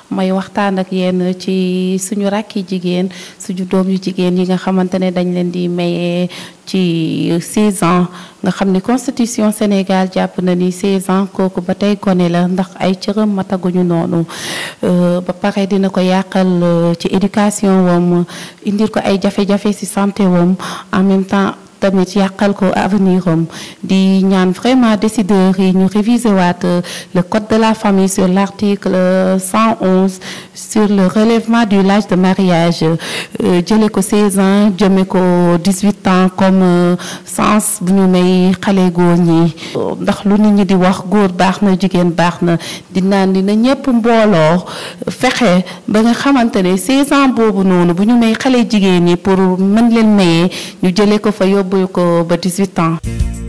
may waxtaan ak yéen ci suñu rakki jigéen suñu doom yu jigéen yi nga xamante ne dañ leen di mayee ci 16 ans nga xam ni constitution Sénégal jàpp na ni 16 ans kooku ba tey gone la ndax ay cëram mataguñu noonu ba pare dina ko yàqal ci éducation wam indil ko ay jafe-jafe ci santé wam en même temps tamit yàqal ko avenir am di ñaan vraiment décideurs yi ñu réviser waat le code de la famille sur l'article 111 sur le relèvement du l'âge de mariage jële ko 16 ans jëme ko 18 ans comme sens bu ñu may xale góor ñi ndax lu nit ñi di wax góor baax na jigéen baax na di naan dina ñëpp mbooloo fexe ba nga xamante ne 16 ans boobu noonu bu ñu may xale jigéen ñi pour mën leen mayee ñu jële ko fa yóbbu bu ko ba 18 ans